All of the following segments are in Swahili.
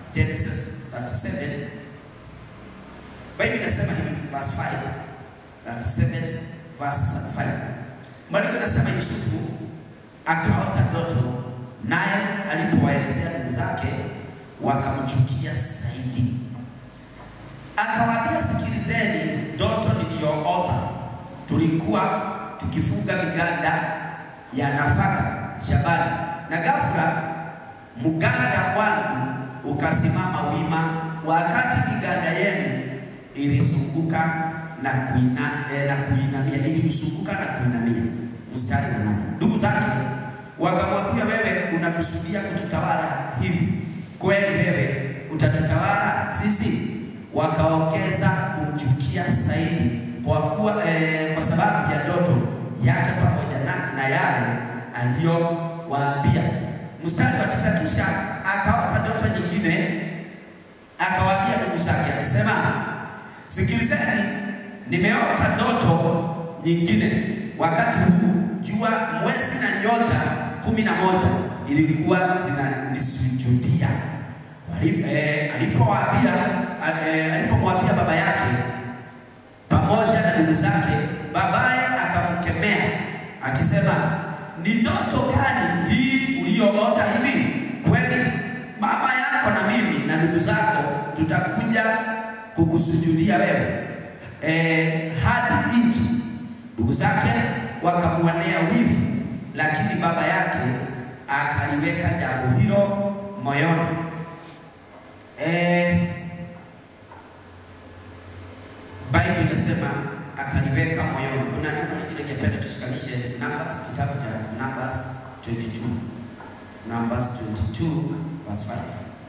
Genesis 37 Biblia inasema hivi verse 5 37 verse 5 Maandiko inasema Yusufu akaota ndoto, naye alipowaelezea ndugu zake wakamchukia zaidi. Akawaambia, sikilizeni ndoto niliyoota. Tulikuwa tukifunga miganda ya nafaka shambani, na ghafla mganda wangu ukasimama wima, wakati miganda yenu ilizunguka na kuina, eh, na kuinamia, ilizunguka na kuinamia. Mstari wa nane. Ndugu zake wakamwambia, wewe unakusudia kututawala hivi kweli? Wewe utatutawala sisi? Wakaongeza kumchukia zaidi kwa kuwa eh, kwa sababu ya ndoto yake pamoja na, na yale aliyowaambia. Mstari wa tisa, kisha akaota ndoto nyingine, akawaambia ndugu zake akisema, sikilizeni, nimeota ndoto nyingine. Wakati huu jua, mwezi na nyota kumi na moja ilikuwa zinanisujudia. Wali- eh, Alipowaambia eh, alipomwambia baba yake pamoja na ndugu zake, babaye akamkemea akisema, ni ndoto gani hii uliyoota hivi? Kweli mama yako na mimi na ndugu zako tutakuja kukusujudia wewe e, hadi nchi. Ndugu zake wakamwonea wivu, lakini baba yake akaliweka jambo hilo moyoni. E, Biblia inasema akaliweka moyoni. Kuna neno lingine ningependa tushikanishe Numbers, kitabu cha Numbers 22. Numbers 22 verse 5.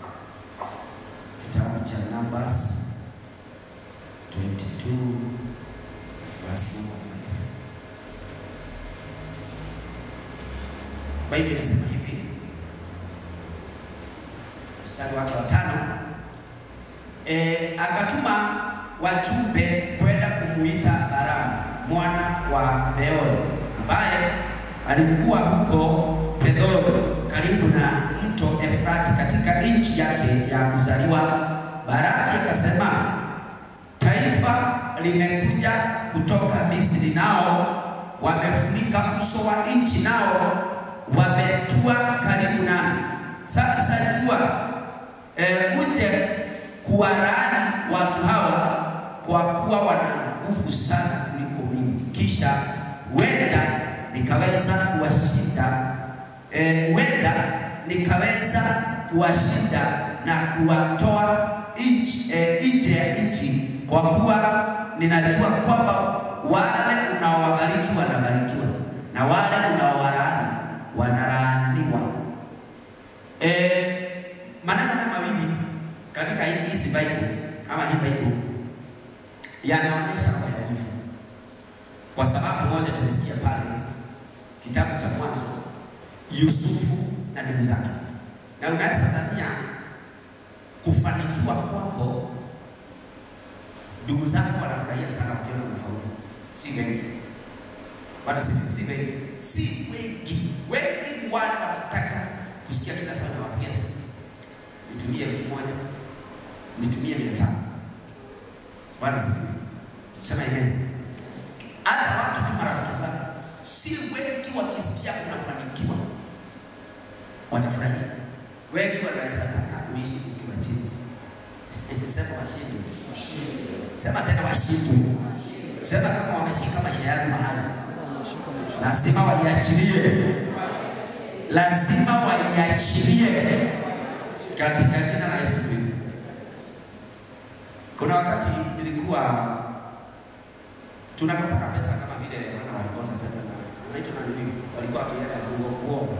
Kitabu cha Numbers 22 verse number 5. Biblia inasema hivi, mstari wake wa tano, e, akatuma wajumbe kwenda kumuita Balamu mwana wa Beori ambaye alikuwa huko Pedori karibu na mto Efrati katika nchi yake ya kuzaliwa. Baraki akasema, taifa limekuja kutoka Misri, nao wamefunika uso wa nchi, nao wametua karibu nami. Sasa jua e, uje kuwalaani watu hawa kwa kuwa wana nguvu sana kuliko mimi, kisha huenda nikaweza kuwashinda eh, huenda nikaweza kuwashinda na kuwatoa nchi eh, nje ya nchi, kwa kuwa ninajua kwamba wale unaowabariki wanabarikiwa na wale unaowalaani wanalaaniwa. Eh, maneno haya mawili katika hii hizi Bible ama hii Bible yanaonyesha roho ya wivu, kwa sababu moja tumesikia pale kitabu cha Mwanzo, Yusufu na ndugu zake, na unaweza dhania kufanikiwa kwako, ndugu zako wanafurahia sana wakiona unafaulu. Si wengi bado, si si wengi, si wengi. Wengi ni wale wanataka kusikia kila saa nawapigia simu, nitumie elfu moja nitumie mia tano Bwana sifiwe. Sema amen. Hata watu tu marafiki zako si wengi, wakisikia unafanikiwa watafurahia. Wengi wanaweza taka uishi ukiwa chini. Sema washindwe. Sema tena washindwe. Sema kama wameshika maisha yako mahali, lazima waiachilie, lazima waiachilie katika jina la Yesu Kristo. Kuna wakati nilikuwa tunakosana pesa kama vile wana walikosa pesa na unaitwa na nini, walikuwa wakienda kuomba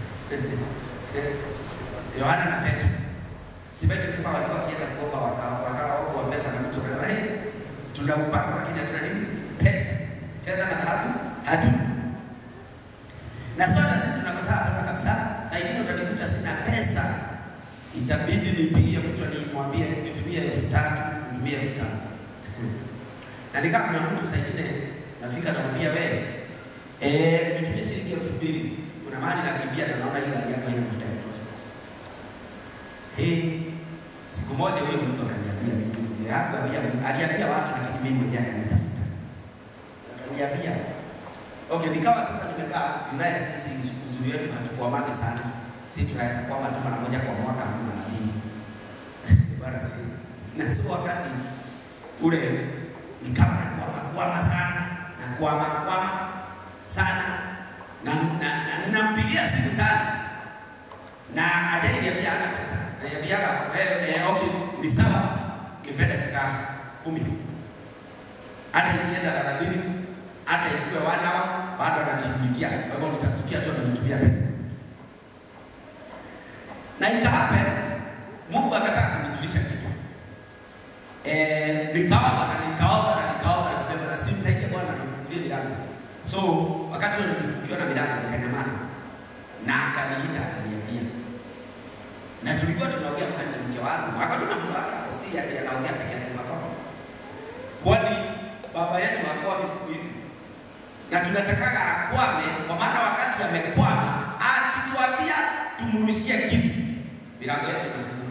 Yohana na Petro. Sibai nilisema walikuwa wakienda kuomba wakaomba pesa na mtu kwa hey, tuna upako lakini hatuna nini? Pesa. Fedha na dhahabu hatuna. Na sote sisi tunakosana pesa kabisa. Sasa hivi utanikuta sina pesa itabidi nipigie mtu nimwambie nitumie elfu tatu nitumie elfu tano na nikaa kuna mtu saa ingine nafika namwambia wewe eh, nitumie shilingi elfu mbili kuna mahali nakimbia na naona hii gari yako haina mafuta ya kutosha. He, Siku moja huyo mtu akaniambia mimi mwenye yako aliambia watu, lakini mimi mwenyewe akanitafuta akaniambia okay, nikawa sasa nimekaa Ulaya. Sisi uzuri wetu hatukuamagi sana, si tunaweza kuama tu mara moja kwa mwaka ama mara mbili bwana sio. Na sio wakati ule nikawa nakwama kwama sana na kwama kwama sana na na ninampigia simu sana na ajaniambia hana pesa, ananiambiaga eh, okay ni sawa, nipe dakika kumi hata ikienda thelathini hata ikiwa wanawa bado ananishughulikia. Kwa hivyo nitastukia tu ananitumia pesa, na ikahape Mungu akataka kunitulisha kitu eh, nikaomba na nikaomba na nikaomba, nikamwambia Bwana, si msaidie Bwana, nifungulie milango. So wakati ule nilifungukiwa na milango nikanyamaza, na akaniita akaniambia, na tulikuwa tunaongea mahali na mke wangu, akatuna mke wake hapo, si ati anaongea peke yake makopa, kwani baba yetu hakwami siku hizi, na tunatakaga akwame, kwa maana wakati amekwama akituambia tumrushie kitu, milango yetu inafunguka.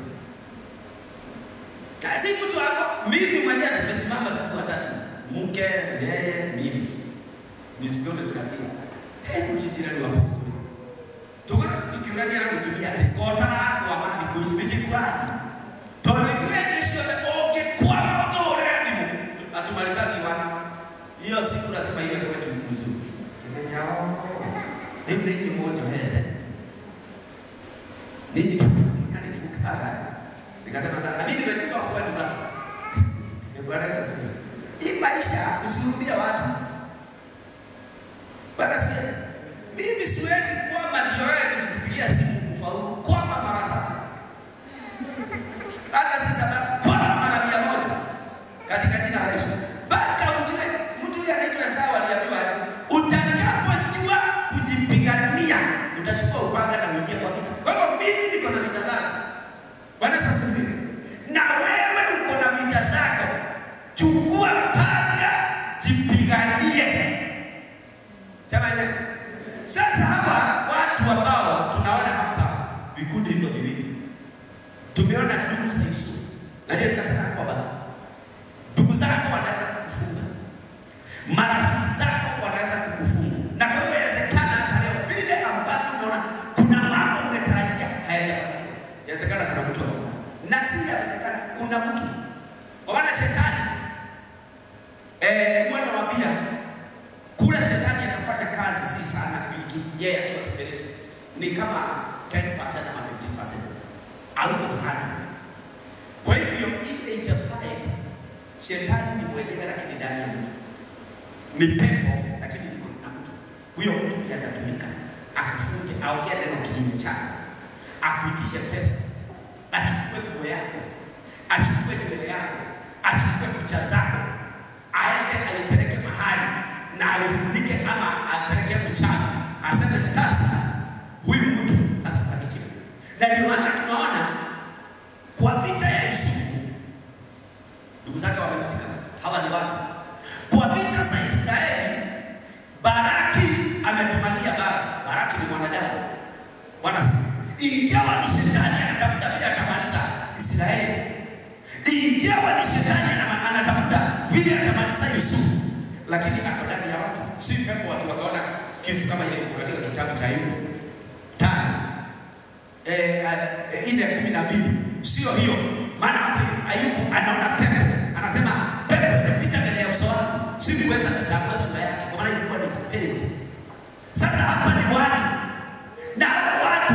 Na si mtu hapo, mimi mwenyewe tumesimama sisi watatu, mke, yeye, mimi, misikoni tunapiga hey, mjijirani wa apostoli tukona tukiurania na kutumia ati kotara kwa mami kuishi kurani tondu ithuĩ thĩ ciothe ũngĩkwama ũtũhũrĩre thimũ atumalizagi wana hiyo siku lazima iwe kwetu mzuri kimenya rĩu nĩ inyuĩ mũnjohete ninyi nanifukaga nikasema sasa na mimi nimetoka kwenu sasa Bwana Yesu asifiwe hii maisha usihurumia watu Bwana asifiwe mimi siwezi kwama ndio wewe nikupigia simu kufaulu kwama mara saba hata si sababu kwama mara mia moja katika jina la Yesu mpaka ujue mtu huyu anaitwa Esau aliambiwa aje utakapojua kujipigania utachukua upanga na uingie kwa vita kwa hivyo mimi niko na vita zangu Bwana Yesu asifiwe na wewe uko na vita zako chukua panga jipiganie sema nini sasa hapa watu ambao tunaona hapa vikundi hizo viwili, tumeona ndugu za Yusufu, na ndio nikasema kwamba ndugu zako wanaweza kukufunga, marafiki zako wanaweza kukufunga, na kwa hiyo inawezekana hata leo vile ambavyo unaona kuna mambo umetarajia hayajafanikiwa, inawezekana kuna mtu hapo, na si inawezekana kuna mtu, kwa maana shetani eh, huwa nawaambia kule shetani atafanya kazi si sana kwingi, yeye yeah, akiwa spirit ni kama 10% ama 15% out of 100. Kwa hivyo hii 85 shetani ni mwenyewe, lakini ndani ya mtu ni pepo, lakini liko na mtu. Huyo mtu ndiye atatumika akufunge, aongee neno kinyume chako, akuitishe pesa, achukue nguo yako, achukue nywele yako, achukue kucha zako, aende aipeleke mahali na aifunike ama apeleke mchana, aseme sasa huyu mtu asifanikiwe. Na ndio maana tunaona kwa vita ya Yusufu ndugu zake wamehusika, hawa ni watu. Kwa vita za Israeli Baraki ametumania bara. Baraki ni mwanadamu, Bwana ingawa ni shetani anatafuta vile atamaliza Israeli, ingawa ni shetani anatafuta vile atamaliza Yusufu lakini ako ndani ya watu, si pepo. Watu wakaona kitu kama ile iko katika kitabu cha Ayubu tano eh, eh, ile kumi na mbili sio hiyo. Maana hapo Ayubu anaona pepo, anasema pepo imepita mbele ya uso wangu, sikuweza kutambua sura yake, kwa maana ilikuwa ni spirit. Sasa hapa ni watu na hao watu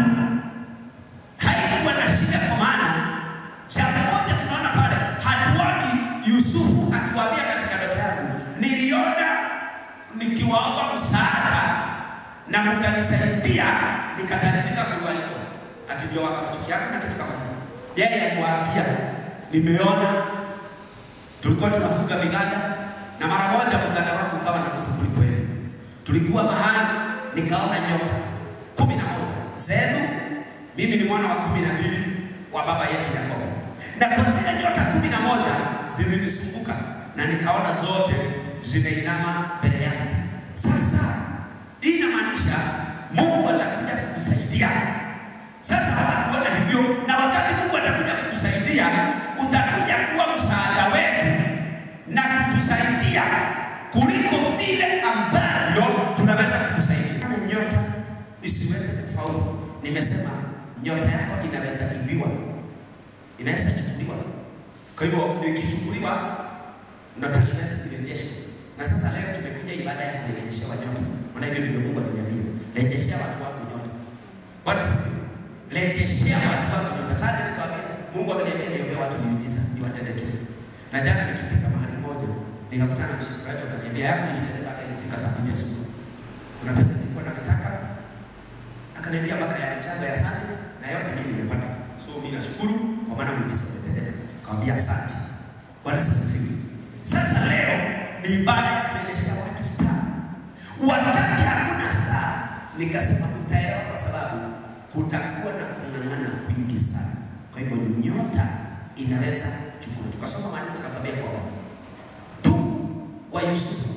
haikuwa na shida, kwa maana jambo moja tunaona pale, hatuoni Yusufu akiwaambia katika ndoto yangu niliona nikiwaomba msaada na mkanisaidia nikatajirika kuliko ati ndio wakamchukiana na kitu kama hiyo. Yeye aliwaambia nimeona, tulikuwa tunafunga miganda na mara moja mganda wangu ukawa na nguvu kuliko yeye. Tulikuwa mahali nikaona nyota kumi na moja zenu, mimi ni mwana wa kumi na mbili wa baba yetu Yakobo, na kwa zile nyota kumi na moja zilinisumbuka na nikaona zote zimeinama mbele yangu. Sasa hii inamaanisha Mungu atakuja kukusaidia. Sasa watu wana hivyo, na wakati Mungu atakuja kukusaidia kutusaidia, utakuja kuwa msaada wetu na kutusaidia kuliko vile ambavyo tunaweza kukusaidia. Kama nyota isiweze kufaulu, nimesema nyota yako inaweza ibiwa, inaweza chukuliwa. Kwa hivyo ikichukuliwa, notalinesi zirejeshwe. Na sasa leo tumekuja ibada ya kurejeshewa nyota, maana hivyo ndivyo Mungu aliniambia, rejeshea watu wangu nyota. Bwana sifiwe. Rejeshea watu wangu nyota. Sasa nikamwambia Mungu ameniambia niombee watu miujiza iwatendeke. Na jana nikipita mahali moja nikakutana na mshirika wetu akaniambia yangu ilitendeka hata ilifika saa mbili asubuhi. Kuna pesa nilikuwa nataka akaniambia mpaka ya mchango ya sana na yote mimi nimepata. So mimi nashukuru kwa maana muujiza umetendeka. Akamwambia asante. Bwana Yesu asifiwe. Sasa leo ni ibada ya kurejeshea watu star. Wakati hakuna star, nikasema utaelewa kwa sababu kutakuwa na kung'ang'ana kwingi sana. Kwa hivyo nyota inaweza chukua. Tukasoma maandiko ikatwambia kwamba ndugu wa Yusufu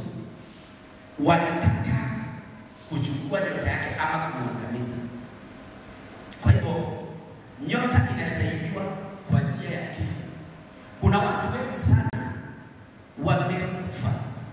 walitaka kuchukua nyota yake ama kumwangamiza. Kwa hivyo nyota inaweza ibiwa kwa njia ya kifo. Kuna watu wengi sana wamekufa,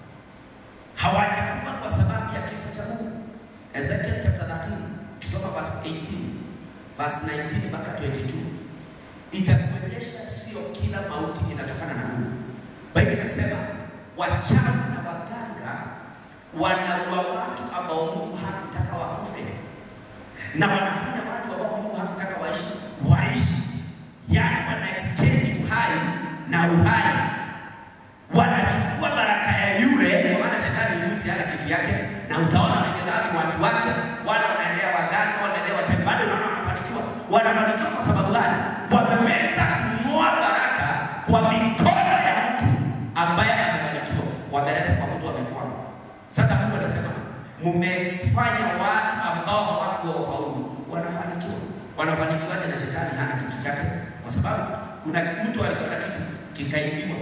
hawajakufa kwa sababu ya kifo cha Mungu. Ezekiel chapter 13 ukisoma verse 18 verse 19 mpaka 22 itakuonyesha sio kila mauti inatokana na Mungu. Biblia inasema wachawi na waganga wanaua watu ambao Mungu hakutaka wakufe, na wanafanya watu ambao Mungu hakutaka waishi waishi, yaani wana exchange uhai na uhai, wanachukua baraka ya yule, kwa maana shetani mwizi hana kitu yake, na utaona wenye dhambi watu wake wale wanaendea waganga, wanaendea wachawi, bado unaona wanafanikiwa. Wanafanikiwa kwa sababu gani? Wameweza kung'oa baraka kwa mikono ya mtu ambaye amebarikiwa, wameleta kwa mtu amekwama. Sasa Mungu anasema mmefanya watu ambao hawakuwa wafaulu wanafanikiwa. Wanafanikiwaje na shetani hana kitu chake? Kwa sababu kuna mtu alikuwa na kitu kikaibiwa.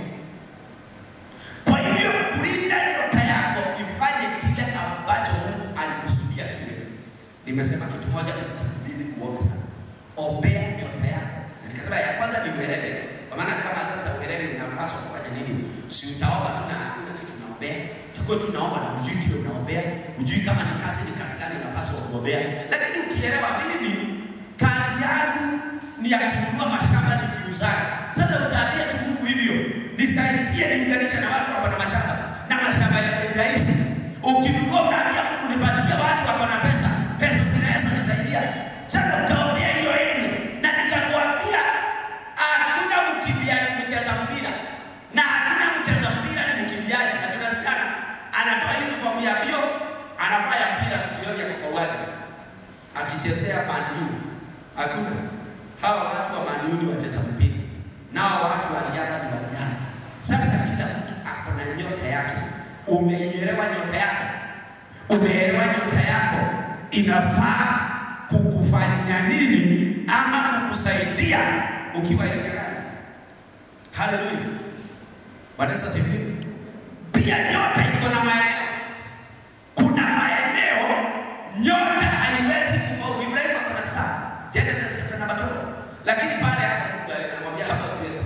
Kwa hivyo kulinda nyota yako ifanye kile ambacho Mungu alikusudia kile. Nimesema kitu moja itakubidi uombe sana. Ombea nyota yako. Na nikasema ya kwanza ni uelewe. Kwa maana kama sasa uelewe unapaswa kufanya nini? Si utaomba tu na hakuna kitu unaombea. Utakuwa tu unaomba na hujui kile unaombea. Hujui kama ni kazi ni kazi gani unapaswa kuombea. Lakini ukielewa mimi kazi yangu ni ya kununua mashamba nikiuzaga. Sasa utaambia tu Mungu hivyo, nisaidie niunganishe na watu wako na mashamba na mashamba ya bei rahisi. Ukinunua unaambia Mungu nipatie watu wako na pesa, pesa zinaweza nisaidia. Sasa utaombea hiyo ili na nikakwambia hakuna mkimbiaji mcheza mpira na hakuna mcheza mpira ni mkimbiaji, na tunasikiana anatoa uniform ya bio anafanya mpira jioni yako kwa uwanja akichezea maniu. Hakuna hawa watu wa maniu ni wacheza mpira, nao watu wa riadha ni wariadha. Sasa kila mtu ako na nyota yake. Umeielewa nyota yako? Umeelewa nyota yako inafaa kukufanyia nini ama kukusaidia ukiwa eneo gani? Haleluya, Bwana Yesu asifiwe. Pia nyota iko na maeneo. Kuna maeneo nyota haiwezi kufaulu. Ibrahimu ako na star, Genesis chapter number 12, lakini pale hapo Mungu anamwambia hapa usiwezi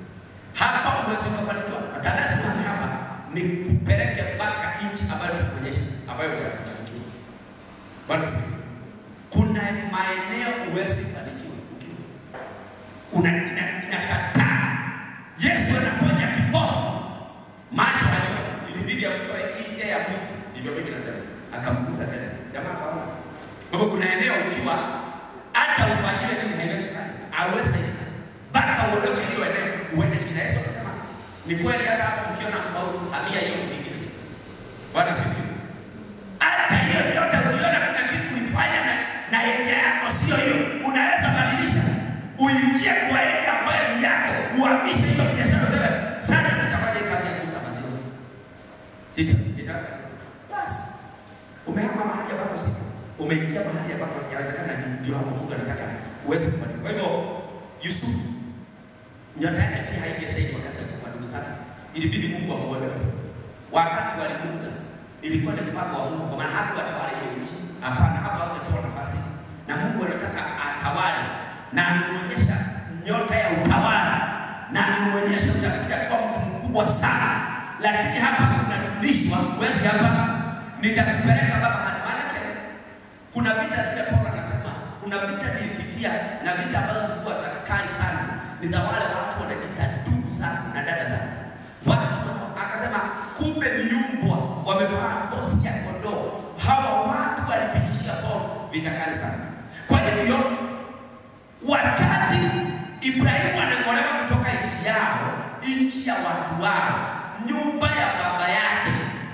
hapa uwezi ukafanikiwa. Atalazima hapa ni kupeleke mpaka nchi ambayo tunakuonyesha ambayo utafanikiwa. Bwana asifiwe. Kuna maeneo uwezi fanikiwa ukiwa una ina, inakataa. Yesu anaponya kipofu macho halioni, ilibidi amtoe nje ya mti, ndivyo Biblia inasema, akamgusa tena, jamaa akaona. Kwa hivyo kuna eneo ukiwa hata ufanyile nini haiwezekani, hauwezekani mpaka uondoke hilo eneo uende lingine. Yesu akasema ni kweli, hata hapo mkiona mfaulu, hamia hiyo mji ingine. Bwana sifiwe. Hata hiyo nyota ukiona kuna kitu uifanya na, na eria yako sio hiyo, unaweza badilisha uingie kwa eria ambayo ni yako, uhamishe hiyo biashara, useme sasa sitafanya hii kazi ya kuuza maziwa, sita sitaka basi. Umehama mahali ambako siko, umeingia mahali ambako inawezekana ndio hapo Mungu anataka uweze kufanya. Kwa hivyo Yusufu nyota yake pia haingesaidi wakati alikuwa ndugu zake, ilibidi Mungu amuondoe. Wakati walimuuza ilikuwa ni mpango wa Mungu, kwa maana hakuwatawala ile nchi. Hapana, hapa hawakupewa nafasi, na Mungu anataka atawale, na ameonyesha nyota ya utawala lakini hapa kunadumishwa, huwezi hapa, nitakupeleka baba. Maanake kuna vita zile, Paulo anasema kuna vita nilipitia, na vita ambazo zilikuwa za kali sana, ni za wale watu wanajiita ndugu sana na dada sana, watu akasema, kumbe miumbwa wamevaa ngozi ya kondoo. Hawa watu walipitishia Paulo vita kali sana. Kwa hivyo wakati Ibrahimu anang'olewa kutoka nchi yao, nchi ya watu wao, nyumba ya baba yake,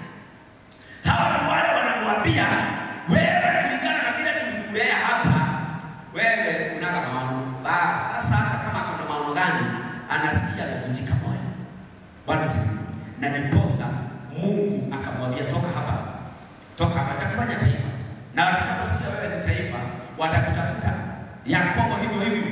hawa ni wale wanamwambia wewe, kulingana na vile tulikulea hapa, wewe unala maono. Basi sasa, hata kama kuna maono gani, anasikia amevunjika moyo. Bwana sifiwe. Na niposa Mungu akamwambia toka hapa, toka hapa, nitakufanya taifa, na watakaposikia wewe ni taifa, watakutafuta. Yakobo hivyo hivyo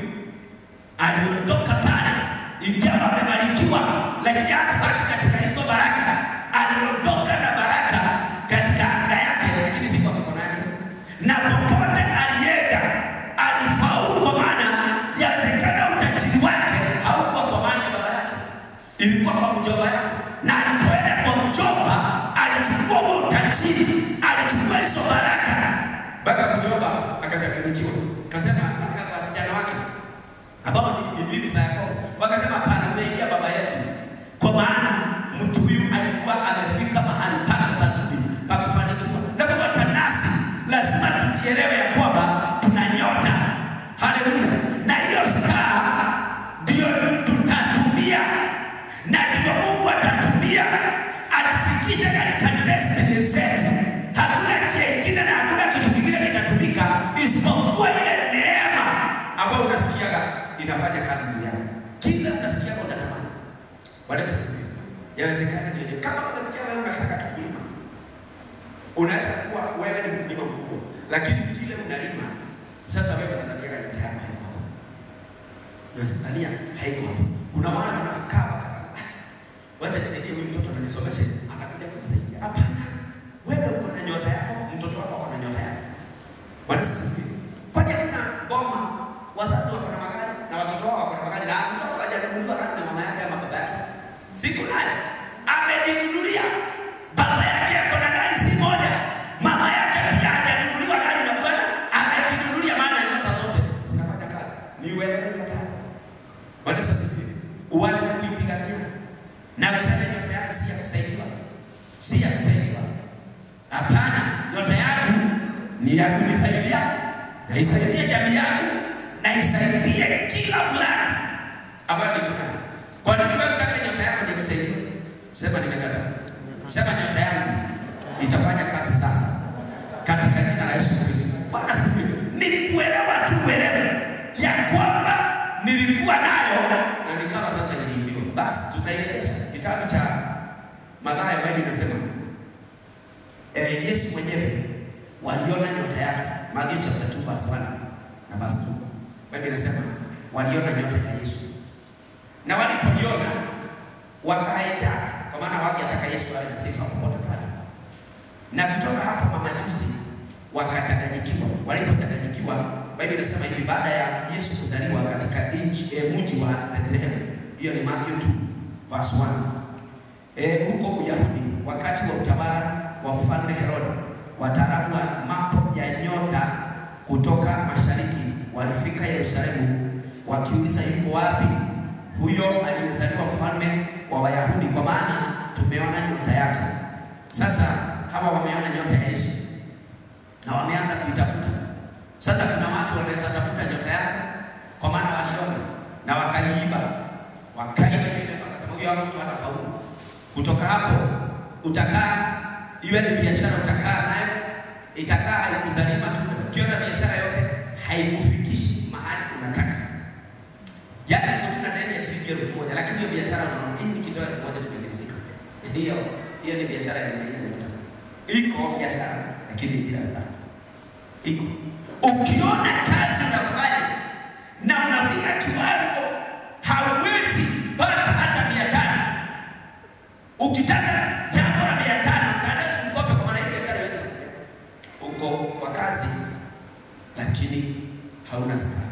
aliondoka pale, ingawa amebarikiwa, lakini hakubaki katika hizo baraka. Aliondoka na baraka katika anga yake, lakini si kwa mikono yake, na popote alienda alifaulu, kwa maana yawezekana utajiri wake haukuwa kwa mali ya baba yake, ilikuwa kwa mjomba yake, na alipoenda kwa mjomba alichukua huo utajiri, alichukua hizo baraka, mpaka mjomba akachanganyikiwa, kasema mpaka wasichana wake ambao ni bibi za Yakobo wakasema, hapana, umeingia baba yetu, kwa maana mtu huyu alikuwa amefika mahali pake pazuri pa kufanikiwa. Na kwa hata nasi lazima tujielewe ya kwamba tuna nyota. Haleluya! Na hiyo star ndio tutatumia, na ndio Mungu atatumia atufikishe katika destiny zetu. Hakuna njia ingine na hakuna kitu kingine kitatumika isipokuwa ile neema ambayo unasikiaga inafanya kazi juu yako. Kila unasikiaga unatamani. Bwana Yesu asifiwe. Yawezekana ndio kama unasikia wewe unataka tu kulima. Unaweza kuwa wewe ni mkulima mkubwa, lakini kile unalima sasa wewe unadhania nyota yako haiko hapo. Unadhania haiko hapo. Kuna wale wanafikaa wakasema, ah, wacha nisaidie huyu mtoto ananisomeshe, atakuja kunisaidia. Hapana. Wewe uko na nyota yako, mtoto wako ako na nyota yako. Bwana Yesu asifiwe. Kwani hakuna boma wazazi wako na magari na watoto wao wako na magari na mtoto hajanunuliwa gari na mama yake ama baba yake? Siku naye amejinunulia. Baba yake ako na gari si moja, mama yake pia hajanunuliwa gari na bwana amejinunulia. Maana nyota zote zinafanya kazi, ni uelewe nyota yako. Bwana Yesu asifiwe. Uanze kuipigania na useme nyota yako si ya kusaidiwa, si ya kusaidiwa. Hapana, nyota yangu ni ya kunisaidia na isaidie jamii yangu na isaidie kila fulani ambayo niko nayo. Kwa nini wewe utake nyota yako ni kusaidia? Sema nimekataa. Sema nyota yangu itafanya kazi sasa katika jina la Yesu Kristo. Bwana asifiwe. Ni kuelewa tu uelewe ya kwamba nilikuwa nayo na nikawa sasa niliibiwa. Basi tutairejesha. Kitabu cha Mathayo Biblia inasema eh, Yesu mwenyewe waliona nyota yake. Mathayo chapter 2 verse 1 na verse 2. Biblia inasema waliona nyota ya Yesu. Na walipoiona wakahijack, kwa maana wangetaka Yesu awe na sifa popote pale. Na kutoka hapo mamajusi wakachanganyikiwa. Walipochanganyikiwa, Biblia inasema hivi, baada ya Yesu kuzaliwa katika nchi e, mji wa Bethlehem, hiyo ni Mathayo 2 verse 1. E, huko Uyahudi wakati wa utawala wa mfalme Herode, wataalamu wa mambo ya nyota kutoka mashariki walifika Yerusalemu wakiuliza, yuko wapi huyo aliyezaliwa mfalme wa Wayahudi, kwa maana tumeona nyota yake. Sasa hawa wameona nyota ya Yesu na wameanza kuitafuta. Sasa kuna watu wanaweza tafuta nyota yako, kwa maana waliona na wakaiiba, wakaiba ile nyota, wakasema huyo mtu hatafaulu. Kutoka hapo utakaa, iwe ni biashara utakaa nayo, itakaa haikuzalii matunda. Ukiona biashara yote haikufikishi mahali unataka, yaani uko tuna deni ya shilingi elfu moja lakini hiyo biashara unaona hii nikitoa elfu moja tumefilisika. Hiyo hiyo ni biashara yenye haina nyota. Iko biashara lakini bila star. Iko ukiona kazi unafanya na unafika kiwango hauwezi pata hata mia tano ukitaka jambo la mia tano tanaweza mkope, kwa maana hii biashara iwezi kupea. Uko kwa kazi lakini hauna star.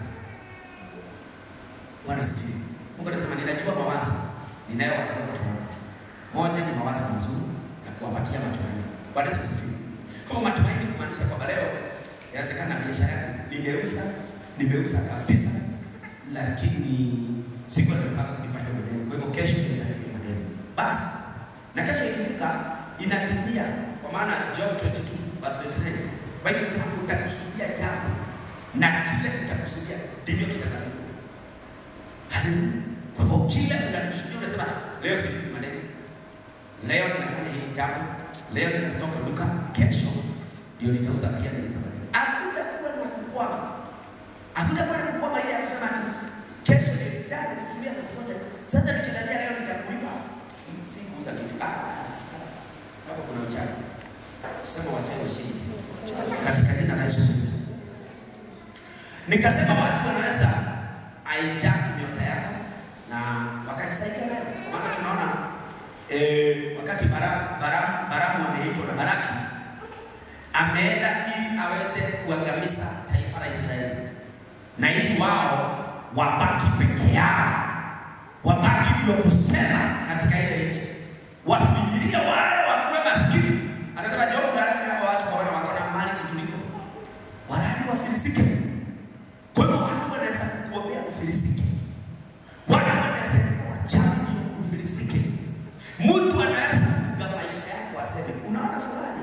Bwana sifiwe. Mungu anasema ninajua mawazo ninayowazia watu wangu. Moja ni mawazo mazuri na kuwapatia matumaini. Bwana Yesu asifiwe. Kwa matumaini kumaanisha kwamba leo inawezekana biashara yangu ningeuza, nimeuza kabisa, lakini siku nimepanga kulipa hiyo madeni. Kwa hivyo kesho nitalipa hiyo madeni. Basi na kesho ikifika inatimia, kwa maana Job 22 verse 29 Biblia inasema utakusudia jambo na kile utakusudia ndivyo kitakavyokuwa. Haleluya. Kwa hivyo kile unakusudia unasema leo silipi madeni, leo ninafanya hili jambo, leo ninastoka duka, kesho ndio nitauza pia nilipa madeni. Hakutakuwa na kukwama, hakutakuwa na kukwama ile ya kusema ati kesho ni jana nilitumia pesa zote, sasa nikidhania leo nitakulipa, sikuuza kitu. Ah, hapo kuna uchawi. Sema wachawi washindi katika jina la Yesu Kristo. Nikasema watu wanaweza hijack nyota yako na wakajisaidia nayo, kwa maana tunaona eh, wakati Baramu Baramu Baramu ameitwa na Baraki ameenda ili aweze kuangamiza taifa la Israeli na ili wao wabaki peke yao, wabaki ndio kusema katika ile nchi, wafikirie wale wakuwe maskini. Anasema Job ndani ya watu kwa wako na mali kutuliko, walani wafilisike. Kwa hivyo watu wanaweza kuombea ufilisike, watu wanaweza kuwa wachawi ndio ufilisike. Mtu anaweza kuga maisha yako aseme, unaona fulani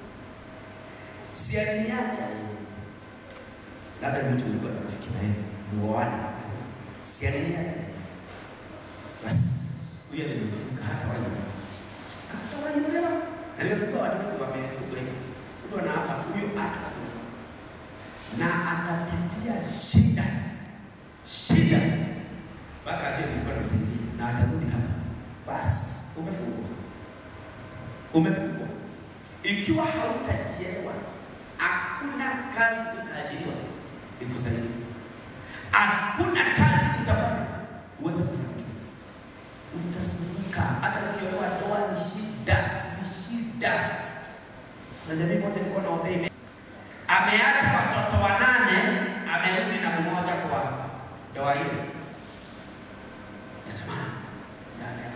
si aliniacha labda ni mtu mlikuwa na rafiki naye muoane, si aliniacha basi, huyo nimemfunga hata waiolewa, hata waiolewa, na nimefunga watu wengi wamefunga hivi, mtu anaapa huyo hata waiolewa, na anapitia shida shida mpaka ajue nilikuwa namsaidia na atarudi hapa, basi umefungwa, umefungwa. Ikiwa hautajielewa hakuna kazi utaajiriwa ikusaidie, hakuna kazi utafanya uweze kufanikiwa, utasumbuka. Hata ukiolewa ndoa ni shida, ni shida. Na jamii moja nilikuwa naombea ime ameacha watoto wanane, amerudi na mmoja kwa ndoa ile ya zamani ya miaka 41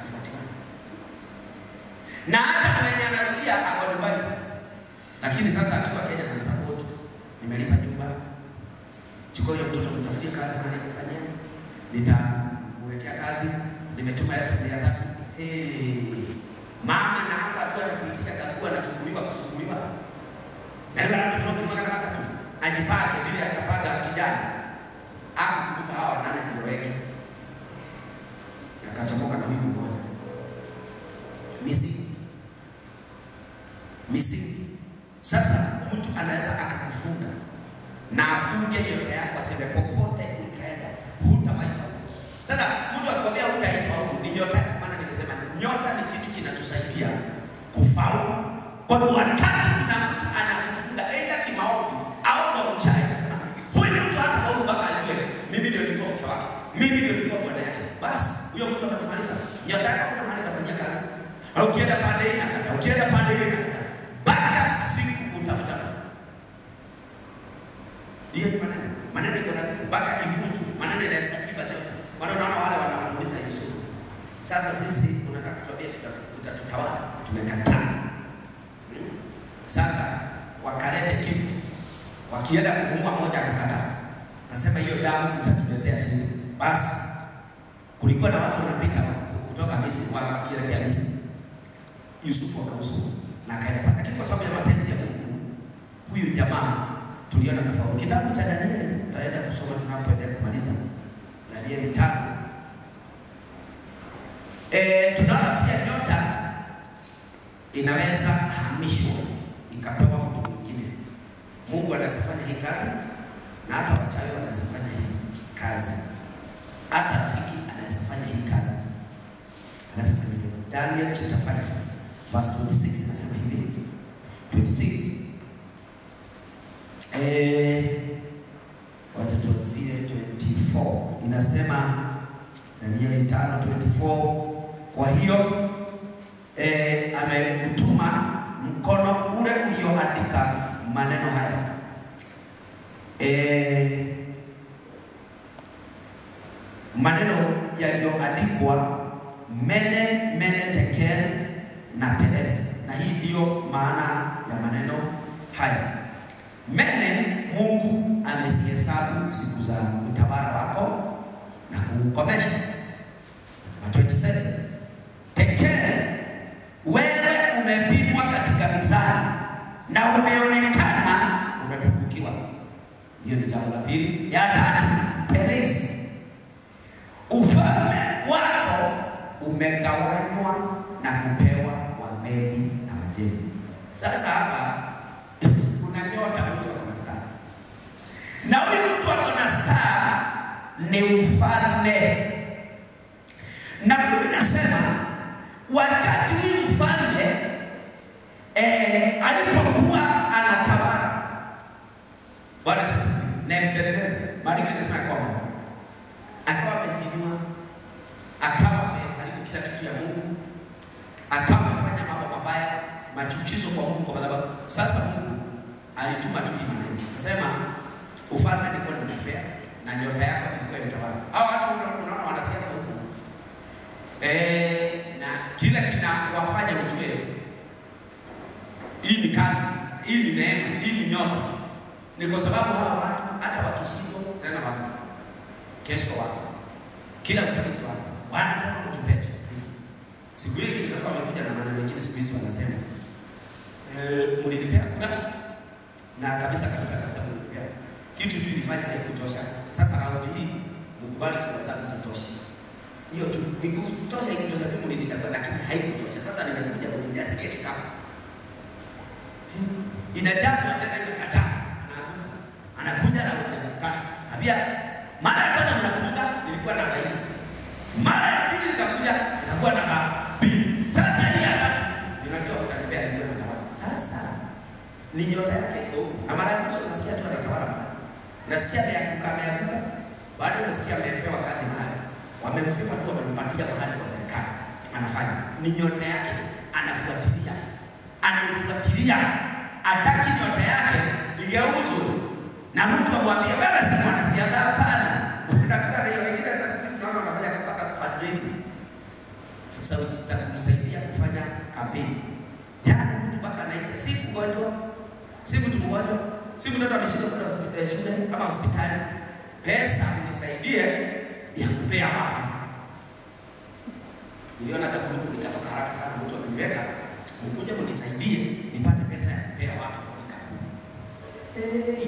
na hata mwenye anarudia ako Dubai lakini sasa akiwa Kenya na msapoti, nimelipa nyumba, chukua huyo mtoto mtafutie kazi mahali kufanyia, nitamwekea kazi, nimetuma elfu mia tatu. Hey, mama na hapa tu atakuitisha kakua nasumbuliwa kusumbuliwa na ndio anatuproki magana matatu ajipake vile atapaga kijana akukumbuka hawa nane ndio weke akachomoka na huyu mmoja misingi misingi sasa mtu anaweza akakufunga na afunge nyota yako, aseme popote utaenda hutawahi faulu. Sasa mtu akikwambia hutaifaulu ni nyota yako, maana nimesema nyota ni kitu kinatusaidia kufaulu. Kwa hivyo wakati kuna mtu anakufunga aidha kimaombi au kwa uchawi, anasema huyu mtu hatafaulu mpaka ajue mimi ndio nilikuwa mke wake, mimi ndio nilikuwa bwana yake, basi huyo mtu atakumaliza. Nyota yako kuna mahali itafanyia kazi, au ukienda pande hii nakata, ukienda pande hii nakata mpaka siku utamtafuta. Hiyo ni maneno, maneno iko na nguvu mpaka ivunjwe. Maneno inaweza kiba nyota. Maana unaona wale wanamuuliza Yusufu, sasa sisi unataka kutuambia utatutawala? Tumekataa. Hmm? Sasa wakalete kifo, wakienda kumuua moja akakataa, akasema hiyo damu itatuletea shida. Basi kulikuwa na watu wanapita kutoka Misri wakielekea Misri, Yusufu akausuru na akaenda pale, lakini kwa sababu ya mapenzi ya Mungu huyu jamaa tuliona tofauti. Kitabu cha Danieli tutaenda kusoma tunapoendelea kumaliza Danieli tano. E, tunaona pia nyota inaweza hamishwa ikapewa mtu mwingine. Mungu anaweza fanya hii kazi na hata wachawi wanaweza fanya hii kazi, hata rafiki anaweza fanya hii kazi, anaweza fanya hivyo. Daniel chapter 5 verse 26 inasema hivi 26 eh, wacha tuanzie 24 inasema Danieli 5:24 kwa hiyo eh, ameutuma mkono ule ulioandika maneno haya eh, maneno yaliyoandikwa mene mene tekel na Perez. Na hii ndiyo maana ya maneno haya. Mene, Mungu amezihesabu siku za utawala wako na kuukomesha. Namba 27. Tekele, wewe umepimwa katika mizani na umeonekana umepungukiwa. Hiyo ni jambo la pili. Ya tatu, Perez, ufalme wako umegawanywa na kupewa Wamedi na Wajemi. Sasa hapa kuna nyota, mtu ako na star, na huyu mtu ako na star ni mfalme, na Biblia inasema wakati huyu mfalme eh, alipokuwa anatawala, Bwana sasa Nebukadneza, maandiko yanasema kwamba akawa amejinua, akawa ameharibu kila kitu ya Mungu, akawa amefanya mambo mabaya, machukizo kwa Mungu, kwa madhabahu. Sasa Mungu alituma tu hii maneno, akasema ufalme nilikuwa nimekupea na nyota yako ilikuwa imetawala. Hao watu unaona wanasiasa huku eh, na kila kinawafanya ujue hii ni kazi, hii ni neema, hii ni nyota. Ni kwa sababu hawa watu hata wakishindwa tena wako kesho wako kila uchaguzi wako wanasema kutupea chochote. Siku hii sasa wamekuja na maneno mengine, siku hizi wanasema eh, mlinipea kura na kabisa kabisa kabisa mlinipea kitu tu ilifanya haikutosha. Sasa raundi hii mkubali kura zangu zitoshe. Hiyo tu ni kutosha, ikitosha mimi mlinichagua, lakini haikutosha. Sasa nimekuja mnijazie kikapu inajazwa tena, imekataa, anaanguka, anakuja na tatu. Habia mara ya kwanza mnakumbuka, nilikuwa namba nne, mara ya pili nikakuja nikakuwa namba mbili. Sasa hii ya tatu ninajua mtanipea nilikuwa namba moja. Sasa ni nyota yake iko huko, na mara ya mwisho unasikia tu anatawala mahali, unasikia ameanguka, ameanguka, bado unasikia amepewa kazi mahali, wamemfifa tu, wamempatia mahali kwa serikali, anafanya ni nyota yake, anafuatilia anaifuatilia, ataki nyota yake igeuzwe na mtu amwambie wewe si mwanasiasa. Hapana, unakuwa na hiyo wengine, hata siku hizi naona wanafanya mpaka fundraising sauti za kumsaidia kufanya kampeni. Yaani mtu mpaka anaita, si mgonjwa, si mtu mgonjwa, si mtoto ameshindwa kwenda hospi- shule ama hospitali, pesa nisaidie ya kupea watu. Niliona hata grupu nikatoka haraka sana, mtu ameniweka mkuja mnisaidie nipate pesa ya kupea watu kwa hii kampuni. Hey.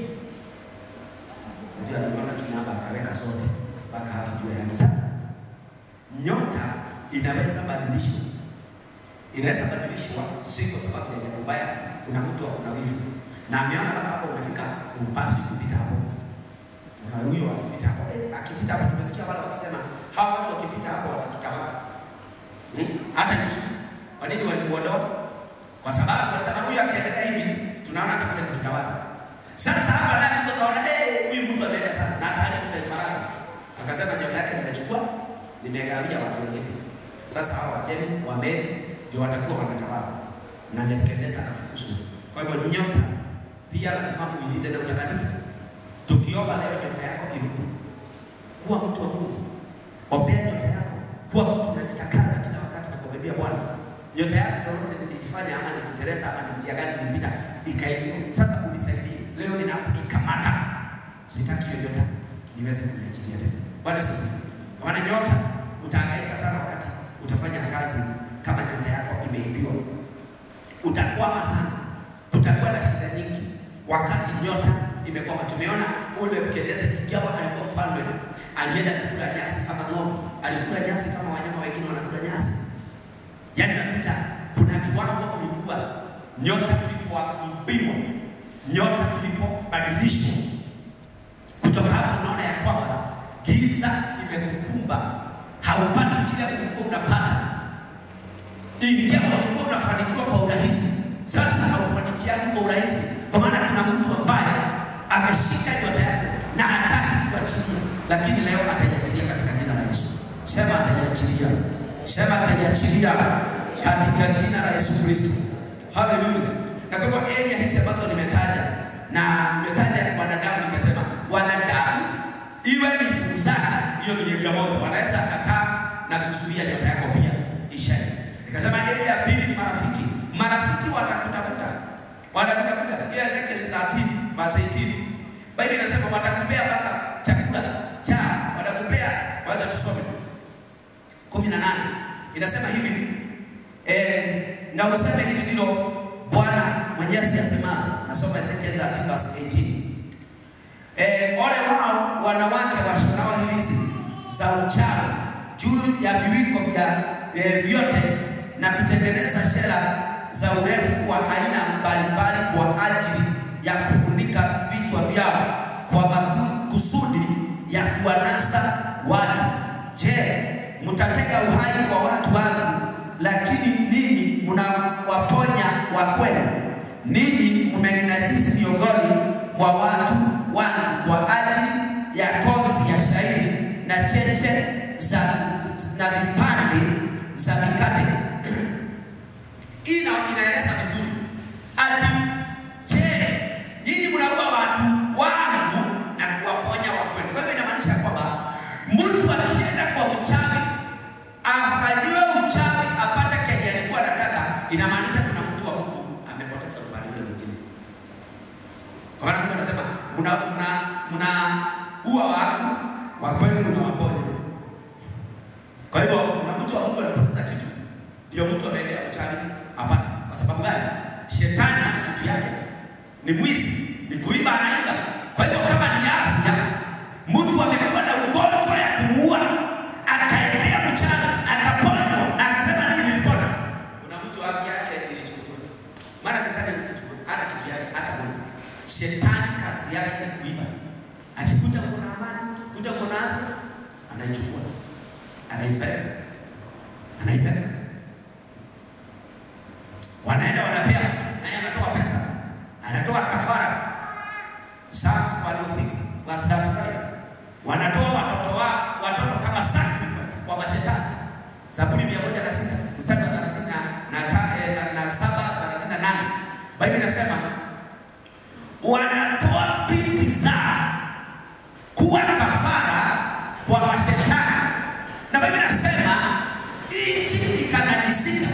Unajua aliona tunaamba akaweka sote mpaka hakijua yangu. Sasa nyota inaweza badilishwa, inaweza badilishwa, si kwa sababu ya jambo baya. Kuna mtu ako na wivu na ameona mpaka hapo umefika, upaswi kupita hapo na huyo asipita hapo. Eh, akipita hapo, tumesikia wale wakisema hawa watu wakipita hapo watatutawala. Hmm? Hata Yusufu kwa nini walimuondoa? Kwa sababu walisema huyu akiendelea hivi tunaona atakuja kututawala. Sasa hapa naye Mungu akaona eh, huyu mtu ameenda sana na ataharibu taifa lake. Akasema nyota yake nimechukua, nimegawia watu wengine. Sasa hao Wajemi, Wamedi ndio watakuwa wanatawala. Na Nebukadneza akafukuzwa. Kwa hivyo nyota pia lazima uilinde na utakatifu. Tukiomba leo nyota yako irudi. Kuwa mtu wa Mungu. Ombea nyota yako. Kuwa mtu unajitakaza kila wakati na kumwambia Bwana, nyota yako lolote nilifanya ama nikuteresa ama ni njia gani nilipita ikaibiwa. Sasa unisaidie. Leo ninapoikamata. Sitaki hiyo nyota niweze kuiachilia tena. Bwana Yesu asifiwe. Kwa maana nyota utahangaika sana wakati utafanya kazi kama nyota yako imeibiwa. Utakwama sana. Kutakuwa na shida nyingi wakati nyota imekwama. Tumeona ule Nebukadneza ingawa alikuwa mfalme, alienda kukula nyasi kama ng'ombe, alikula nyasi kama wanyama wengine wanakula nyasi. Yaani nakuta kuna kiwango ulikuwa nyota ilipoibiwa, nyota ilipobadilishwa. Kutoka hapo unaona ya kwamba giza imekukumba, haupati kile ulikuwa unapata. Ingawa ulikuwa unafanikiwa kwa urahisi, sasa haufanikiani kwa urahisi, kwa maana kuna mtu ambaye ameshika nyota yako na hataki kuachilia, lakini leo ataiachilia katika jina la Yesu. Sema ataiachilia, sema ataiachilia katika jina la Yesu Kristo. Haleluya! Na kwa hivyo area hizi ambazo nimetaja na nimetaja wanadamu, nikasema wanadamu, iwe ni ndugu zako, hiyo ni area moja, wanaweza kataa na kuzuia nyota yako pia ishara. Nikasema ile ya pili ni marafiki. Marafiki watakutafuta, watakutafuta. Hiyo Ezekiel 13 verse 18 Biblia inasema watakupea mpaka chakula cha watakupea, wacha tusome 18 inasema hivi eh, na useme hili ndilo Bwana Mwenyezi asemalo. Nasoma Ezekiel 13 verse 18 eh, ole wao wanawake washonao hirizi za uchawi juu ya viwiko vya eh, vyote na kutengeneza shela za urefu wa aina mbalimbali kwa ajili ya kufunika vichwa vyao kwa makusudi ya kuwanasa watu. Je, mtatega uhai kwa watu wangu, lakini ninyi mnawaponya wa kwenu? Ninyi mmeninajisi miongoni mwa watu wangu kwa ajili ya konzi ya shairi na cheche za na vipande za mikate. Hii ina- inaeleza vizuri ati je, nyinyi mnaua watu wangu na kuwaponya wa kwenu. Kwa hivyo inamaanisha kwamba mtu akienda kwa uchawi afanyiwe uchawi apate kenye alikuwa anataka, inamaanisha kuna mtu wa Mungu amepoteza upande ule mwingine. Kwa maana Mungu anasema mna mna mna ua wangu wa kwenu mnawaponya. Kwa hivyo kuna mtu wa Mungu anapoteza kitu, ndio mtu ameendea uchawi apate. Kwa sababu gani? Shetani ana kitu yake, ni mwizi, ni kuiba, anaiba. Kwa hivyo kama ni afya, mtu amekuwa na ugonjwa ya kumuua, akaendea mchawi, akaponywa na akasema nini, nilipona. Kuna mtu afya yake ilichukuliwa, maana shetani ana kitu, ana kitu yake hata moja. Shetani kazi yake ni kuiba. Akikuta uko na amani, kuta uko na afya, anaichukua, anaipeleka, anaipeleka wanaenda wanapea mtu naye anatoa pesa, anatoa kafara. Psalms 106 verse 35 wanatoa watoto wa watoto kama sacrifice kwa mashetani. Zaburi 106 mstari wa 30 na na ta- eh, na- na saba thelathini na nane Biblia inasema wanatoa binti zao kuwa kafara kwa mashetani, na Biblia inasema nchi ikanajisika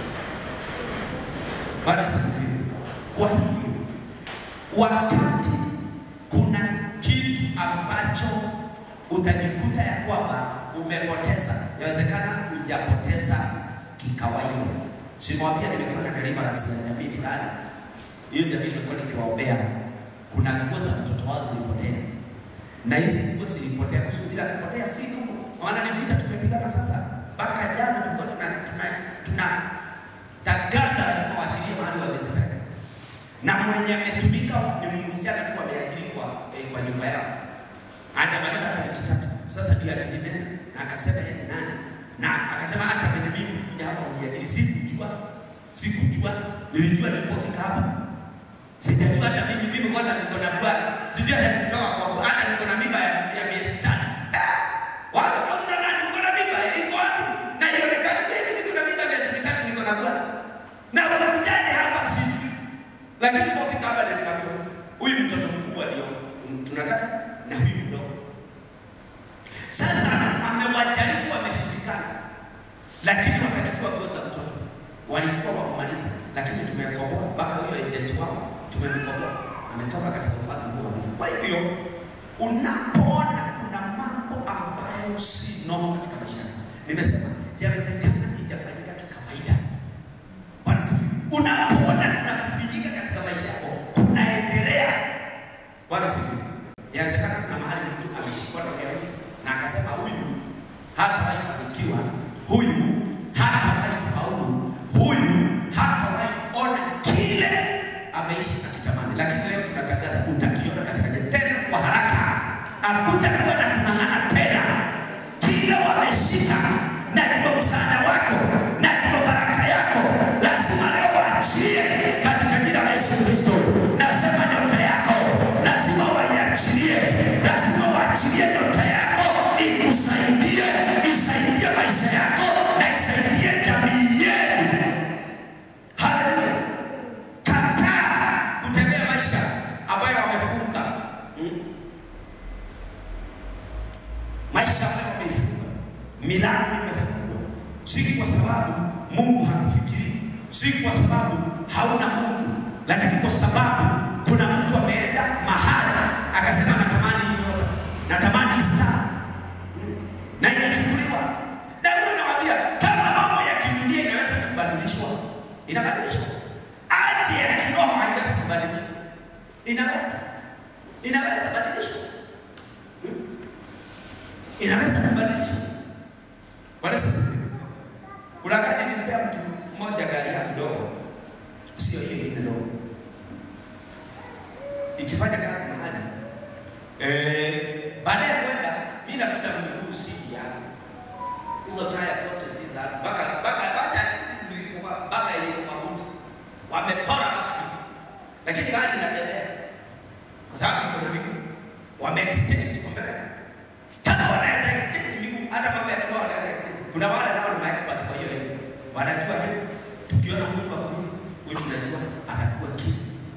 Bwana asifiwe. Kwa hivyo wakati kuna kitu ambacho utajikuta ya kwamba umepoteza, inawezekana hujapoteza kikawaida. Simwambia nimekuwa na deliverance ya jamii fulani, hiyo jamii nimekuwa nikiwaombea, kuna nguo za mtoto wao zilipotea, na hizi nguo zilipotea kusudi bila kupotea si ndugu, maana ni vita tumepigana sasa. Mpaka jana tulikuwa tuna tuna tuna tangaza lazima waachilie mahali wamezipeleka, na mwenye ametumika ni msichana tu ameajiri kwa, eh, kwa nyumba yao, hajamaliza hata wiki tatu. Sasa ndio anatinena na akasema yeye ni nani, na akasema hata venye mimi kuja hapa uniajiri sikujua, sikujua, nilijua nilipofika hapa sijajua hata mimi mimi kwanza niko na bwana sijui hata nitoka kwa bwana hata niko na mimba ya, ya miezi tatu eh, wale kauliza nani uko na mimba iko wapi na ionekane mimi niko na mimba ya miezi mitatu niko na bwana na unakujaje hapa sijui lakini pofika hapa nikaambiwa huyu mtoto mkubwa ndio tunataka na huyu mdogo sasa amewajaribu wameshindikana lakini wakachukua nguo za mtoto walikuwa wamaliza, lakini tumekomboa mpaka huyo agent wao tumemkomboa, ametoka katika ufalme huu wa giza. Kwa hivyo unapoona kuna mambo ambayo si normal katika maisha yako, nimesema yawezekana ijafanyika kikawaida. Bwana sifiwe. Unapoona kuna kufanyika katika maisha yako kunaendelea, Bwana sifiwe. Yawezekana kuna mahali mtu ameshikwa na uhalifu na akasema huyu hatawahi fanikiwa, huyu hatawahi faulu, huyu hatawahi ona kile ameishi akitamani. Lakini leo tunatangaza utakiona katika jamii tena kwa haraka, hakutakuwa na kung'ang'ana tena. Kile wameshika na ndio msaada wako na ndio baraka yako, lazima leo waachie katika jina la Yesu Kristo. Nasema nyota yako lazima waiachilie, lazima waachilie nyota yako ikusaidie, isaidie maisha yako na isaidie jamii yenu. Haleluya! Kataa kutembea maisha ambayo wamefunga Mm. maisha ambayo wameifunga, milango imefungwa, si kwa sababu Mungu hakufikiri, si kwa sababu hauna Mungu, lakini kwa sababu kuna mtu ameenda mahali akasema, natamani hii nyota, natamani hii star, na inachukuliwa. Na wewe nawaambia, kama mambo ya kidunia inaweza kubadilishwa, inabadilishwa. Aje ya kiroho haiwezi kubadilishwa, inaweza, inaweza badilishwa, inaweza kubadilishwa. Bwana Yesu asifiwe. Kuna wakati nilipea mtu mmoja gari ya kidogo, sio hiyo ingine ndogo, ikifanya kazi mahali eh, baada ya kwenda mimi napita na miguu si yangu, hizo taya zote si zangu, mpaka mpaka wacha hizi zilizokuwa mpaka ile kwa buti wamepora mpaka hivi, lakini gari inatembea kwa sababu iko na miguu, wame exchange wameweka kama wanaweza exchange miguu, hata mambo ya kiroho wanaweza exchange. Kuna wale nao ni expert kwa hiyo elimu, wanajua hiyo. Tukiona mtu ako hivi, huyu tunajua atakuwa kile,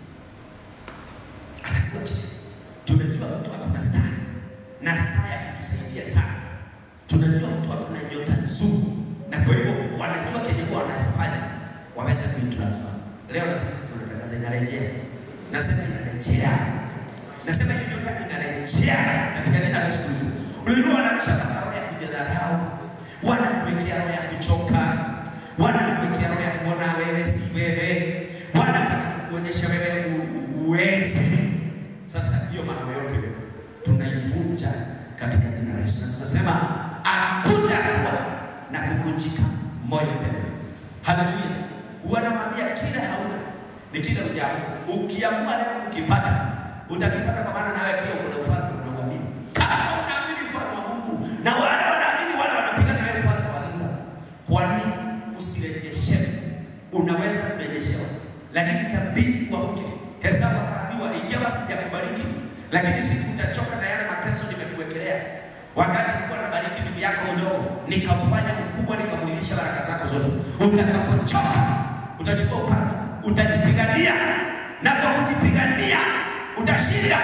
atakuwa kile. Tumejua mtu ako na star na star ya kutusaidia sana. Tunajua mtu ako na nyota nzuri, na kwa hivyo wanajua kenye huwa wanaweza fanya, waweze kuitransfer. Leo na sisi tunatangaza inarejea, nasema inarejea Nasema hiyo nyota inarejea katika jina la Yesu Kristo. Ulikuwa wanarusha makao ya kujidharau, wanakuwekea roho ya kuchoka, wanakuwekea roho ya kuona wewe si wewe, wanataka kukuonyesha wewe uwezi. Sasa hiyo mambo yote tunaivunja katika jina la Yesu. Na tunasema hakutakuwa na kuvunjika moyo tena. Haleluya! Wanamwambia kile hauna ni kile ujaamua. Ukiamua leo kukipata utakipata kwa maana nawe pia uko na ufalme unaoamini. Kama unaamini ufalme wa Mungu na wale wanaamini wale wanapigana nawe ufalme wa giza, kwa nini usirejeshewe? Unaweza kurejeshewa, lakini itabidi kuamke. Hesabu akaambiwa, ingawa sijakubariki, lakini siku utachoka na yale mateso nimekuwekelea. Wakati nilikuwa nabariki bibi yako mdogo, nikamfanya mkubwa, nikamlilisha baraka zako zote. Utakapochoka utachukua upanga, utajipigania, na kwa kujipigania utashinda,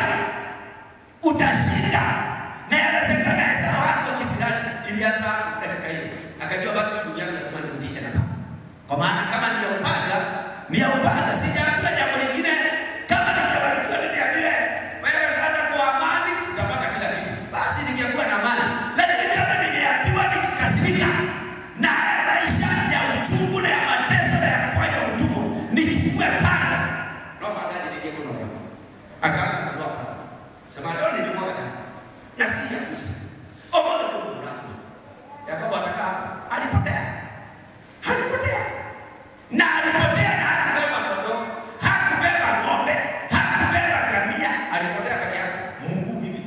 utashinda. Na yawezekana Esau wake wa kisirani ilianza dakika hiyo, akajua basi ndugu yangu lazima nimtishe na panga, kwa maana kama ni ya upanga ni ya upanga. Sijaambiwa jambo lingine, kama ningebarikiwa niniambie wewe sasa kwa amani utapata kila kitu, basi ningekuwa na amani, lakini kama ningeambiwa nikikasirika na maisha ya uchungu na ya mateso na ya kufanya utumwa nichukue panga nofagaji niliyeko na akaanza kununua panga. Sema leo nilimwaga damu na si ya kusa. Omolo kwa mundu lako. Yakobo atakaa hapo. Alipotea. Alipotea. Na alipotea na hakubeba kondoo, hakubeba ng'ombe, hakubeba ngamia, alipotea peke yake. Mungu hivi.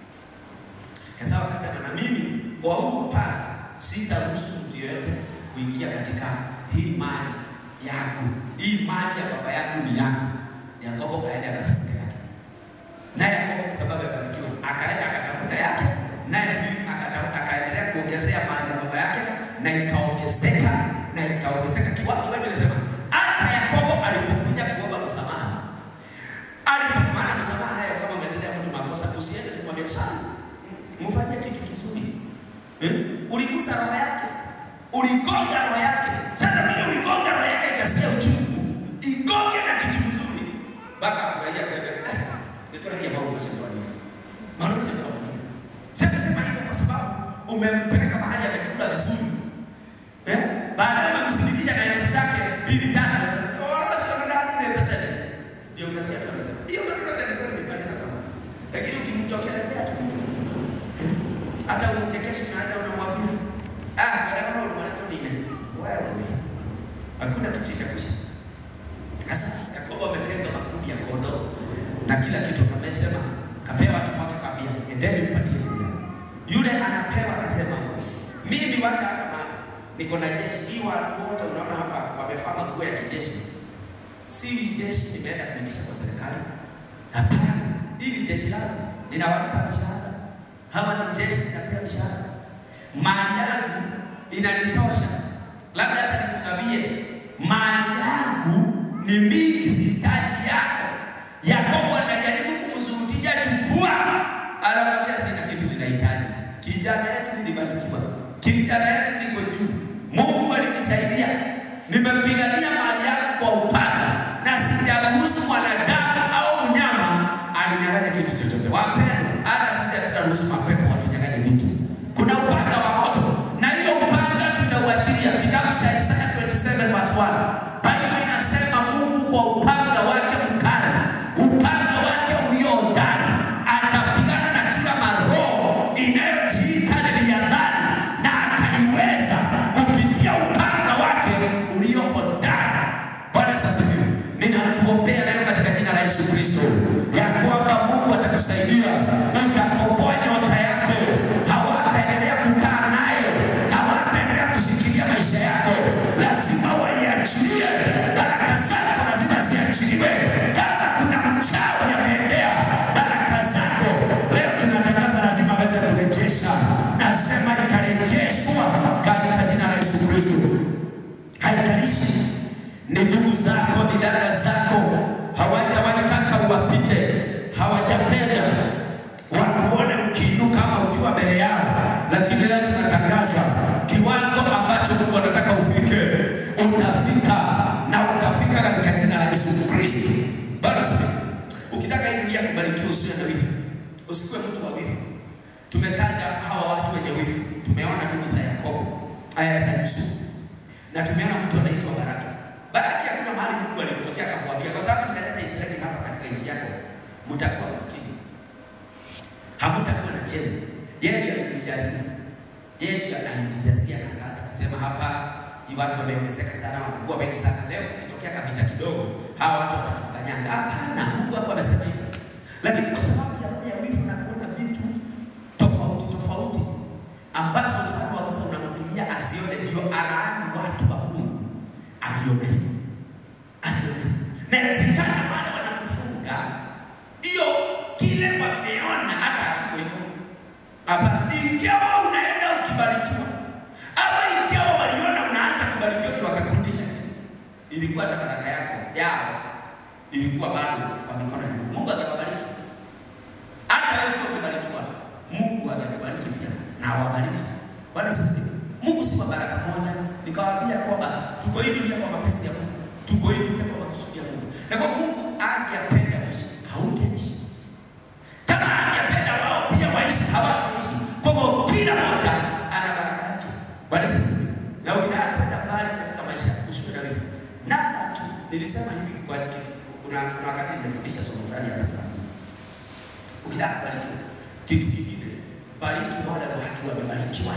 Esau akasema na mimi kwa huu upanga sitaruhusu mtu yeyote kuingia katika hii mali yangu. Hii mali ya baba yangu ni yangu. Yakobo kaenda akatafuta yake, naye Yakobo kwa sababu amebarikiwa akaenda akatafuta yake, naye huyu akata- akaendelea kuongezea mali ya baba yake, na ikaongezeka na ikaongezeka kiwango. Biblia inasema hata Yakobo alipokuja kuomba msamaha, alipo maana msamaha nayo, kama umetendea mtu makosa, usiende tu kumwambia sana, mfanyie kitu kizuri eh? Uligusa roho yake, uligonga roho yake. Sasa vile uligonga roho yake ikasikia uchungu, igonge na kitu kizuri mpaka afurahia aseme eh, nitoa haki ya Mungu kwa sababu nini? Maana sema kwa nini? Sasa sema hivyo kwa sababu umempeleka mahali amekula vizuri. Eh? Baadaye umemsindikisha na elfu zake mbili tatu. Wala sio ndani ni tetele. Ndio utasikia tu anasema. Hiyo maneno tena kwa nini bali sasa. Lakini ukimtokelezea tu eh, hata umchekeshe na hata unamwambia ah, baada kama unamwambia tu nini? Wewe. Hakuna kitu itakwisha. Sasa Yakobo ametenga makundi ya kondoo na kila kitu, kamesema kapewa watu wake, kaambia endeni mpatie dunia. Yule anapewa akasema, mimi wacha hata mali, niko na jeshi hii. Watu wote unaona hapa wamevaa maguo ya kijeshi, si jeshi nimeenda kuitisha kwa serikali. Hapana, hii ni jeshi langu, ninawalipa mishahara. Hawa ni jeshi, ninapea mishahara. Mali yangu inanitosha, labda hata nikugawie mali yangu ni mingi, sihitaji yako. Yakobo anajaribu kumshurutisha chukua, anamwambia sina kitu ninahitaji. Kijana yetu nilibarikiwa, kijana yetu niko juu. Mungu itanisaidia. Nimepigania mali yangu kwa upanga na sijaruhusu mwanadamu au mnyama aninyang'anye kitu chochote. Wapendwa, hata sisi hatutaruhusu mapepo watunyang'anye vitu. Kuna upanga wa moto, na hiyo upanga tutauachilia. Kitabu cha Isaya 27 verse 1, Biblia inasema Mungu kwa upanga wake mkali, upanga wake ulio hodari, atapigana na kila maroho inayojiita Leviathani na ataiweza kupitia upanga wake ulio hodari. Bwana Yesu asifiwe. Ninakuombea leo katika jina la Yesu Kristo ya kwamba Mungu atakusaidia, utakomboa nyota yako, hawataendelea kukaa nayo, hawataendelea kushikilia maisha yako. Lazima waiachilie baraka zako, lazima ziachiliwe. Kama kuna mchawi ameendea baraka zako, leo tunatangaza lazima aweze kurejesha. Nasema itarejeshwa katika jina la Yesu Kristo. Haijalishi ni ndugu zako, ni dada zako, hawajawahi taka uwapite, hawajapenda wakuone ukiinuka ama ukiwa mbele yao, lakini leo tunatangaza kiwango ambacho Mungu anataka ufike, utafika na utafika katika jina la Yesu Kristo. Bwana asifiwe. Ukitaka hii dunia kubarikiwa, usiwe na wivu, usikuwe mtu wa wivu. Tumetaja hawa watu wenye wivu, tumeona ndugu za Yakobo, aya za Yusufu na tumeona mtu anaitwa Baraki. Baraki hakuna mahali Mungu alimtokea akamwambia, kwa sababu nimeleta Israeli hapa katika nchi yako, mtakuwa maskini, hamtakuwa na cheni. Yeye ndiye alijijazia, yeye ndiye alijijazia na akaanza kusema hapa hii watu wameongezeka sana, wanakuwa wengi sana. Leo ukitokea kavita kidogo, hawa watu watatukanyanga. Hapana, Mungu hapo amesema hivyo, lakini kwa sababu ya roho ya wivu na kuona vitu tofauti tofauti ambazo ufalme wa giza unamtumia asione, ndio araani watu wa Mungu. Aliona hivyo, aliona hivyo. Na inawezekana wale wanakufunga hiyo kile wameona, hata hakiko hivyo. Hapana, ingawa unaenda ukibarikiwa, ama ingawa waliona unaanza kubarikiwa, ndio wakakurudisha chini, ilikuwa hata baraka yako yao ilikuwa bado kwa mikono ya Mungu. Mungu atakubariki hata wewe ukiwa umebarikiwa, Mungu atakubariki pia na awabariki. Bwana asifiwe. Mungu si wa baraka moja. Nikawaambia kwamba tuko hii dunia kwa mapenzi ya Mungu, tuko hii dunia kwa makusudi ya Mungu, na kwa Mungu angependa uishi, hautaishi. Kama angependa wao pia waishi, hawataishi. Kwa hivyo kila mmoja ana baraka yake. Bwana asifiwe. Na ukitaka kwenda mbali katika maisha yako, usiwe na wivu. Namba tu, nilisema hivi kwa kuna kuna wakati nimefundisha somo fulani hapa nikamwambia ukitaka kubarikiwa kitu kingine, bariki wale watu wamebarikiwa.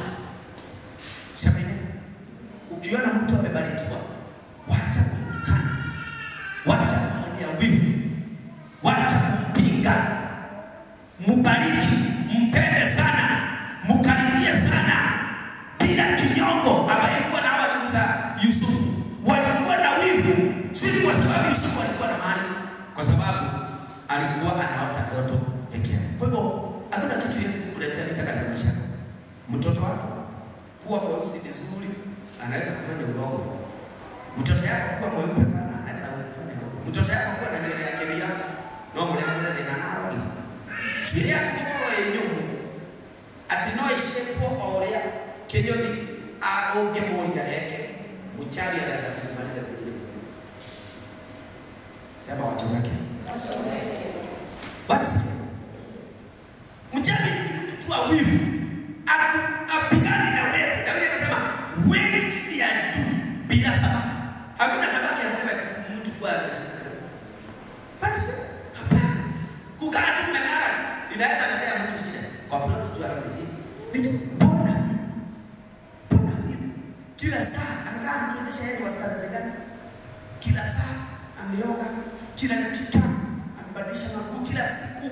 Sema hivi, ukiona mtu amebarikiwa, wacha kumtukana, wacha kumwonea wivu, wacha kumpinga, mubariki, mpende sana, mkaribie sana, bila kinyongo. Ambaye ilikuwa na hawa ndugu za Yusufu walikuwa na wivu, si kwa sababu Yusufu alikuwa na mali, kwa sababu alikuwa anaota ndoto peke yake. Kwa hivyo hakuna kitu hizi kukuletea vita katika maisha yako. Mtoto wako kuwa mweusi vizuri, anaweza kufanya urogo. Mtoto yako kuwa mweupe sana, anaweza kufanya urogo. Mtoto yako kuwa na nywele yake bila no mlehana thina narogi nywele yako gukorwo ĩ nyũmũ atĩ no ĩcĩtwo o ũrĩa kĩnyũthi ũngĩmũria eke mchawi anaweza kumaliza vile. Sema wachomeke. Bwana sifiwe. Mchawi ni mtu tu wa wivu. Aku- apigane na wewe. Daudi anasema wengi ni adui bila sababu. Hakuna sababu ya wewe mtu kuwa anashindana. Bwana sifiwe. Hapana. Kukaa tu umeng'ara tu inaweza letea mtu shida. Kwa plot tu hapo hivi. Niki mbona mbona huyu kila saa anataka kutuonyesha yeye wa standard gani? Kila saa ameoga, kila dakika amebadilisha makuu, kila siku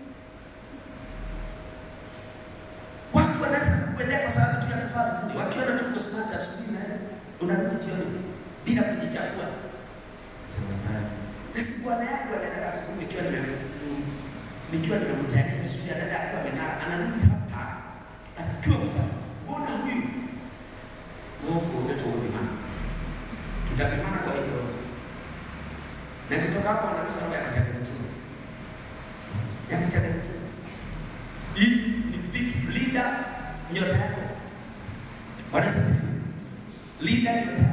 Watu wanaweza kukuendea kwa sababu tu ya kuvaa vizuri, wakiona tu uko smart asubuhi na unarudi jioni bila kujichafua. Sema hapana. Nasi bwana yangu anaenda asubuhi nikiwa nime nikiwa nimemtayarisha vizuri, anaenda akiwa ameng'ara, anarudi hapa akiwa mchafu. Mbona huyu huko unaitwa ulimana? Tutapimana kwa hii yote. Na kutoka hapo anarusha roho ya kichanganyikiwa. Ya kichanganyikiwa. Hii ni vitu linda nyota yako. Bwana Yesu asifiwe. Linda nyota yako.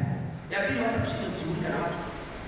kushinda ukishughulika na watu.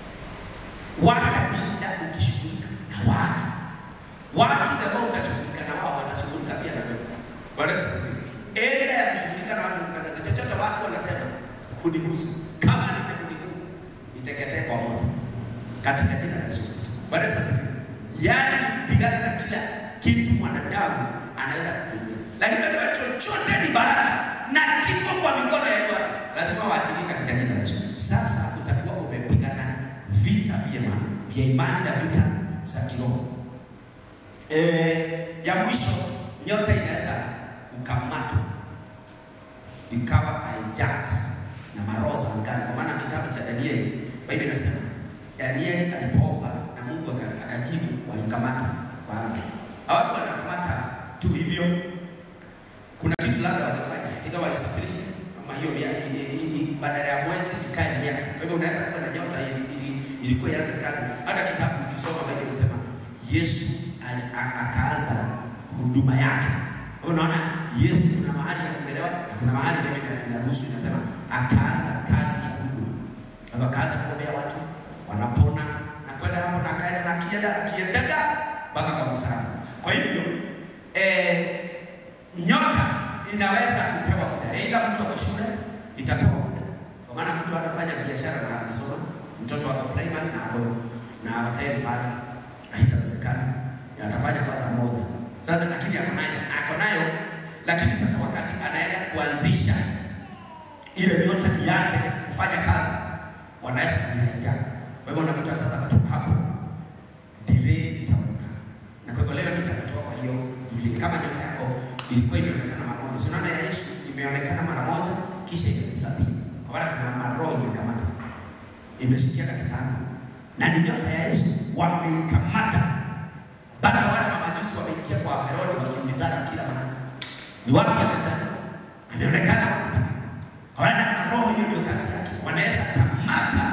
Wacha kushinda ukishughulika na watu. Watu ambao utashughulika na wao watashughulika pia na wewe. Bwana Yesu asifiwe. Endelea ya kushughulika na watu kutangaza chochote watu wanasema kunihusu. Kama ni cha kunihusu, iteketee kwa moto katika jina la Yesu Kristo. Bwana Yesu asifiwe. Yaani ni kupigana na kila kitu mwanadamu anaweza kukumbia. Lakini wewe chochote ni baraka na kiko kwa mikono ya watu. Lazima waachilie katika jina la Yesu. Sasa utakuwa umepigana vita vyema vya imani na vita za kiroho. Eh, ya mwisho nyota inaweza kukamatwa ikawa hijacked na maroho za angani, kwa maana kitabu cha Danieli, Biblia inasema Danieli alipoomba na Mungu aka- akajibu, walikamata kwa anga. Hawatu wanakamata tu hivyo, kuna kitu labda watafanya, either waisafirishe ama hiyo mia- i- i- i- badala ya mwezi ikae miaka. Kwa hivyo unaweza kuwa na nyota ili- ili- ilikuwa ianze kazi. Hata kitabu ukisoma Biblia inasema Yesu ali- a- akaanza huduma yake. Kwa hivyo Unaona, Yesu kuna mahali ya kuelewa na kuna mahali Biblia ina- inaruhusu inasema akaanza kazi ya huduma. Kwa hivyo akaanza kuombea watu wanapona na kwenda hapo na akaenda na akienda akiendaga mpaka kwa msalaba. Kwa hivyo eh, nyota inaweza kupewa muda. Aidha mtu ako shule itapewa muda, kwa maana mtu anafanya biashara na anasoma, mtoto wako primary na ako na hoteli pale, haitawezekana na atafanya kwa saa moja. Sasa lakini ako nayo ako nayo, lakini sasa wakati anaenda kuanzisha ile nyota ianze kufanya kazi, wanaweza kuhijack. Kwa hivyo unakuta sasa kutoka hapo delay itaonekana, na kwa hivyo leo nitakutoa kwa hiyo delay. Kama nyota yako ilikuwa imeonekana mara moja, si unaona ya Yesu imeonekana mara moja kisha imedisappear, kwa maana kuna maroho imekamata, imesikia katika anga, na ni nyota ya Yesu wameikamata mpaka wale mamajusi wameingia kwa Herode wakimbizana kila mahali. Ni wapi amezaliwa? Ameonekana wapi? Kwa maana roho hiyo ndio kazi yake, wanaweza kamata,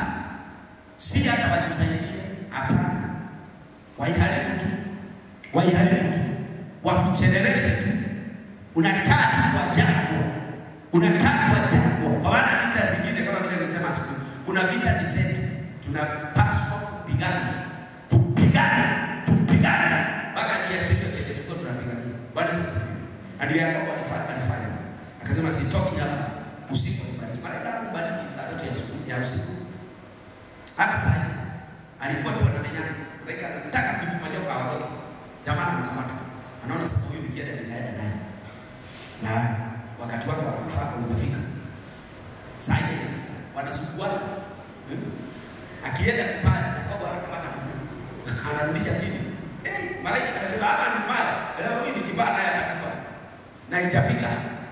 si hata wajisaidie, hapana, waiharibu tu, waiharibu tu, wakucheleweshe tu, unakaa tu kwa jangwa, unakaa kwa jangwa, kwa maana vita zingine kama vile nilisema asubuhi, kuna vita ni zetu, tunapaswa kupigana, tupigane, tupigane mpaka kiachiliwe kile tulikuwa tunapigania. Bwana Yesu asifiwe. Hadi Yakobo alifanya alifanya, akasema sitoki hapa usiku nibariki. Malaika akambariki saa tatu ya usiku ya usiku. Hata saa hii alikuwa tu anamenyana, malaika anataka kujipa nyoka aondoke, jamaa anamkamata, anaona sasa huyu nikienda nitaenda naye, na wakati wake wa kufa haujafika. Saa hii imefika, wanasuguana Hmm? akienda kupanda, Yakobo anakamata mguu anarudisha chini. Eh, malaika anasema hapa ni pale, eh, huyu ni kibana naye atakufa, na haijafika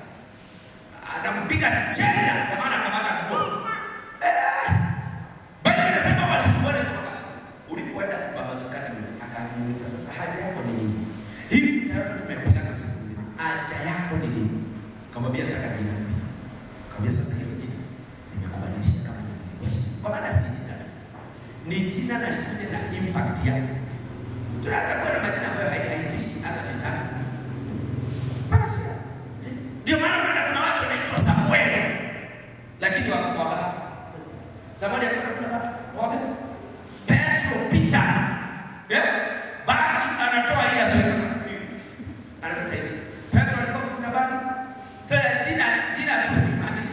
anampiga chenga, jamaa anakamata nguo. Eh, Biblia inasema walisuguana kwa makaso. Ulipoenda kupambazuka nini? Akamuuliza sasa haja yako ni nini? Hivi vita yote tumepigana usiku mzima. Haja yako ni nini? Kamwambia nataka jina mpya. Kamwambia sasa hilo jina nimekubadilisha kama yenye ilikuwa shida. Kwa maana si jina tu. Ni jina na likuja na impact yake. Tunaweza kuwa na majina ambayo hai- haitishi hata shetani. Kama sio. Ndio maana unaona kuna watu wanaitwa Samuel lakini wako kwa baba. Samuel alikuwa kuna baba. Wapi? Petro Peter. Eh? Baki anatoa hii akiweka. Anafuta hivi. Petro alikuwa kufuta baki. Sasa jina jina tu haimaanishi.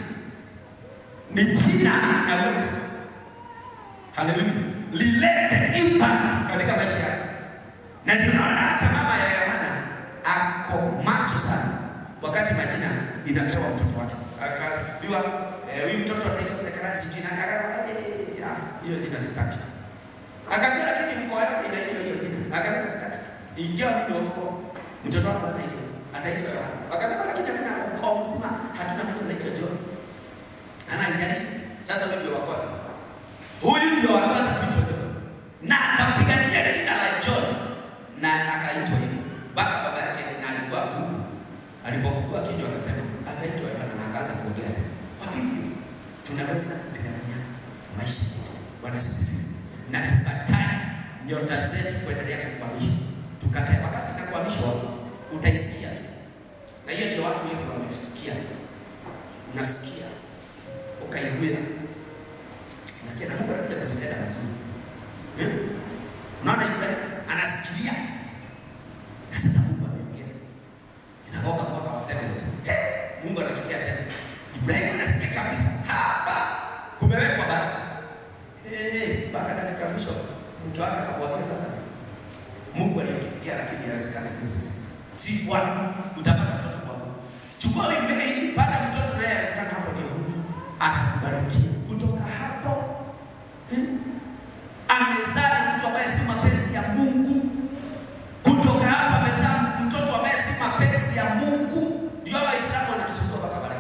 Ni jina na uwezo. Haleluya. Lilete impact katika maisha yako. Na ndio naona hata mama ya Yohana ako macho sana wakati majina inapewa mtoto wake. Akaambiwa eh, huyu mtoto anaitwa Zekaria sijui nani. Akaambia eh, ah, hiyo jina sitaki. Akaambia lakini mkoa yako inaitwa hiyo jina. Akasema sitaki. Ingia mimi huko mtoto wako ataitwa ataitwa Yohana. Akasema lakini hakuna ukoo mzima hatuna mtu anaitwa John. Anaijalisha. Sasa huyu ndio wa kwanza. Huyu ndio wa kwanza kuitwa John. Na akapigania jina la John na akaitwa hivyo. Mpaka baba yake na alikuwa bubu. Alipofungua kinywa akasema ataitwa Yohana na akaanza kuongea naye. Kwa hivyo tunaweza kupigania maisha yetu. Bwana Yesu asifiwe. Na tukatae nyota zetu kuendelea kukwamishwa. Tukatae wakati inakwamishwa utaisikia tu. Na hiyo ndio watu wengi wamesikia. Unasikia ukaigwira Nasikia na Mungu anakuja kunitenda mazuri. Eh? Unaona Ibrahim anasikilia. Na sasa Mungu ameongea. Inagoka mwaka wa 70. Hey, Mungu anatokea tena. Ibrahim anasikia kabisa hapa kumewekwa baraka. Hey, mpaka dakika mwisho mke wake akamwambia sasa Mungu aliyokikia lakini inawezekana sio sasa. Si kwangu utapata mtoto kwangu. Chukua email, pata mtoto naye inawezekana hapo ndio Mungu atakubarikia. Kutoka hapo eh, amezaa mtu ambaye si mapenzi ya Mungu. Kutoka hapo amezaa mtoto ambaye si mapenzi ya Mungu. Ndio Waislamu wanatusumbua mpaka baadaye.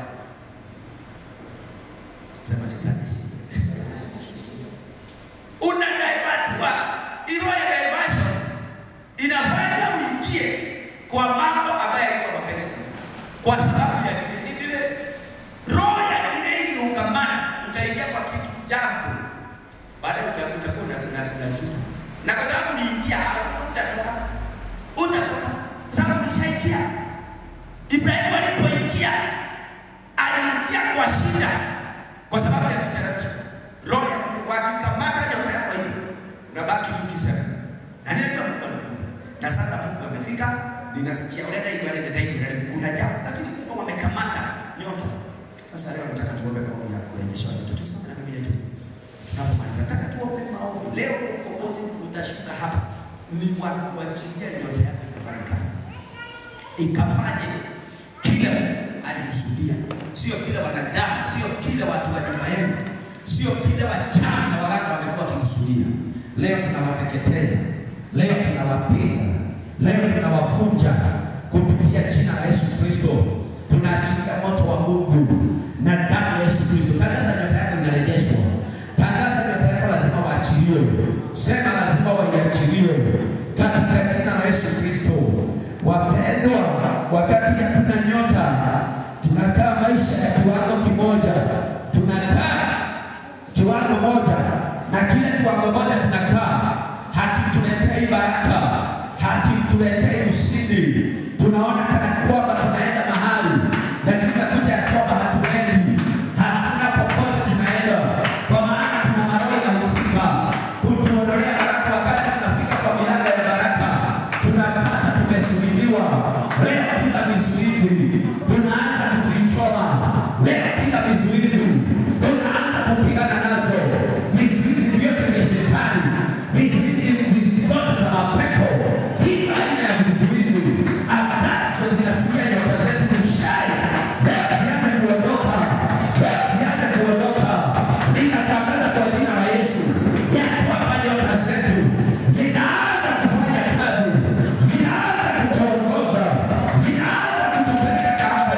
Sema shetani asiye. Una divert wa ilo ya diversion inafanya uingie kwa mambo ambayo yalikuwa mapenzi kwa sababu ya dile ni dile roho ya dile iliyokamana utaingia kwa kitu jambo baadaye uta- utakuwa una- una- unajuta na kwa sababu niingia hakuna utatoka utatoka kwa sababu ulishaingia Ibrahimu alipoingia aliingia kwa shida kwa sababu ya kucheleweshwa roho ya Mungu wakikamata nyota yako hivi unabaki tu kisema na ninajua Mungu anakuja na sasa Mungu amefika ninasikia unaenda hivi wale nenda hivi wale kuna jambo lakini Mungu amekamata nyota sasa leo nataka tuombe maombi ya kurejesha nyota tusimame na mimi yetu tunapomaliza nataka tuombe maombi leo ukombozi utashuka hapa ni wa kuachilia nyota yako ikafanye kazi ikafanye kile Mungu alikusudia, sio kile wanadamu, sio kile watu wa nyuma yenu, sio kile wachawi na waganga wamekuwa wakikusudia. Leo tunawateketeza, leo tunawapiga, leo tunawavunja kupitia jina la Yesu Kristo. Tunaachilia moto wa Mungu na damu ya Yesu Kristo. Tangaza nyota yako inarejeshwa, tangaza nyota yako lazima waachiliwe, sema lazima waiachiliwe katika jina la Yesu Kristo. Wapendwa, wakati hatuna nyota, tunakaa maisha ya kiwango kimoja, tunakaa kiwango moja, na kile kiwango moja tunakaa hakituletei baraka, hakituletei ushindi. Tunaona kana kwamba tunaenda mahali, lakini nakuta ya kwamba hatuendi, hakuna popote tunaenda, kwa maana kuna maroho inahusika kutuondolea baraka. Wakati tunafika kwa milango ya baraka, tunapata tumesubiliwa. Leo kila vizuizi tunaanza kuzichoma, leo kila vizuizi tunaanza kupigana nazo, vizuizi vyote vya shetani, vizuizi zote za mapepo, kila aina ya vizuizi ambazo zinazuia nyota zetu kushai, leo zianze kuondoka, leo zianze kuondoka. Ninatangaza kwa jina la Yesu ya kwamba nyota zetu zinaanza kufanya kazi, zinaanza kutuongoza, zinaanza kutupeleka katika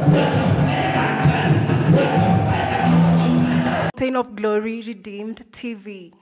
Mountain of Glory Redeemed TV.